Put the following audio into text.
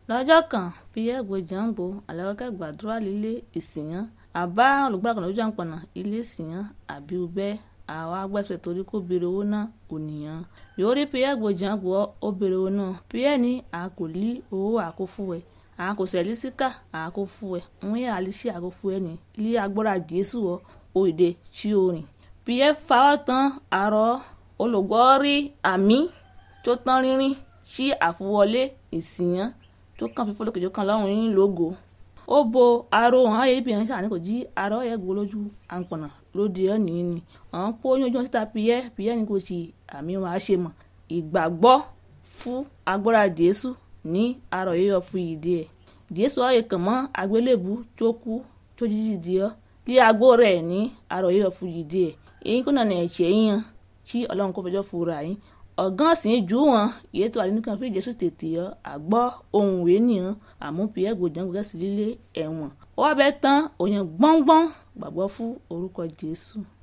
lọ́jọ́ kan pierre gbojàngbò alẹ́kọ̀kẹ́ gbàdúrà lílé ìsìyàn àbá olùgbàkànlá lójú àpọ̀nà ilé ìsìyàn àbí ubẹ́ àwọn agbẹ́sẹ̀ torí kó béèrè owó náà ònìyàn yóò rí pierre gbojàngbò ó béèrè owó náà pierre ní a kò lí owó àkófúwẹ̀ a kò sẹ̀lí síkà àkófúwẹ̀ ń yẹ àlísí àkófúwẹ̀ ní ilé agbára jésù ọ òde tí ó rìn pierre fawọ́ tán àrọ́ olùgbọ́ rí àmì tó tán rínrín sí àfọwọlé ìsìyàn tó kàn fífọ́ lókè tó kàn lọ́rùn yín lógo ó bo aró hàn ayé ibi hàn sàní kò jí aró yẹ gbó lójú àǹpọ̀nà lóde ẹ̀ nìyí ni àwọn pọ́ yín ojú wọn síta piyẹ́ piyẹ́ ni kò sí àmì wọn á ṣe mọ̀ ìgbàgbọ́ fún agbára jésù ní aró yíyọ fún ìdí ẹ̀ jésù ọ̀yẹ̀ kàn mọ́ àgbélébù tó kú tó jíjì di ọ́ lé agbó rẹ̀ ní aró yíyọ fún ìdí ẹ̀ èyí kò nàní ẹ̀ṣẹ̀ yín tí ọlọ́run kò fẹjọ́ fura yín ọ̀gán sì ń jù wọ́n ìyẹn tó àdínní kan fún ìjẹ́sù tètè yọ àgbọ́ ohun ìwé nìyẹn àmúpìyẹ́ gbòdàn gbẹ́sì lílé ẹ̀wọ̀n ó wá bẹ́ẹ̀ tán òyìn gbọ́ngbọ́n gbàgbọ́ fún orúkọ jésù.